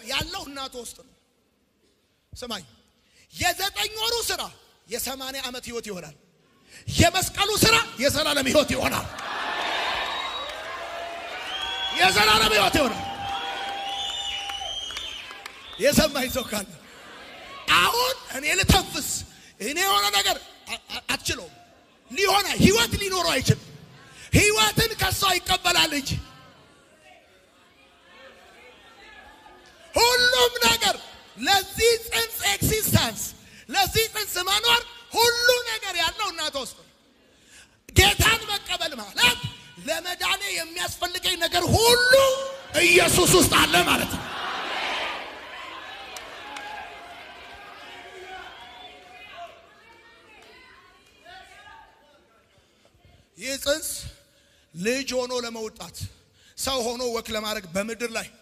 ነገር ያለው እናቱ ውስጥ ነው። ስማኝ፣ የዘጠኝ ወሩ ስራ የሰማንያ ዓመት ህይወት ይሆናል። የመስቀሉ ስራ የዘላለም ህይወት ይሆናል። የዘላለም ህይወት ይሆናል። የሰማኝ ሰው ካለ አሁን እኔ ልተንፍስ እኔ የሆነ ነገር አትችለውም። ሊሆነ ህይወት ሊኖረው አይችልም። ህይወትን ከሷ ይቀበላል እንጂ ሁሉም ነገር ለዚህ ጽንስ ኤክሲስተንስ ለዚህ ጽንስ መኖር ሁሉ ነገር ያለው እናቷ ውስጥ ነው። ጌታን መቀበል ማለት ለመዳኔ የሚያስፈልገኝ ነገር ሁሉ ኢየሱስ ውስጥ አለ ማለት ነው። ይህ ጽንስ ልጅ ሆኖ ለመውጣት ሰው ሆኖ ወክ ለማድረግ በምድር ላይ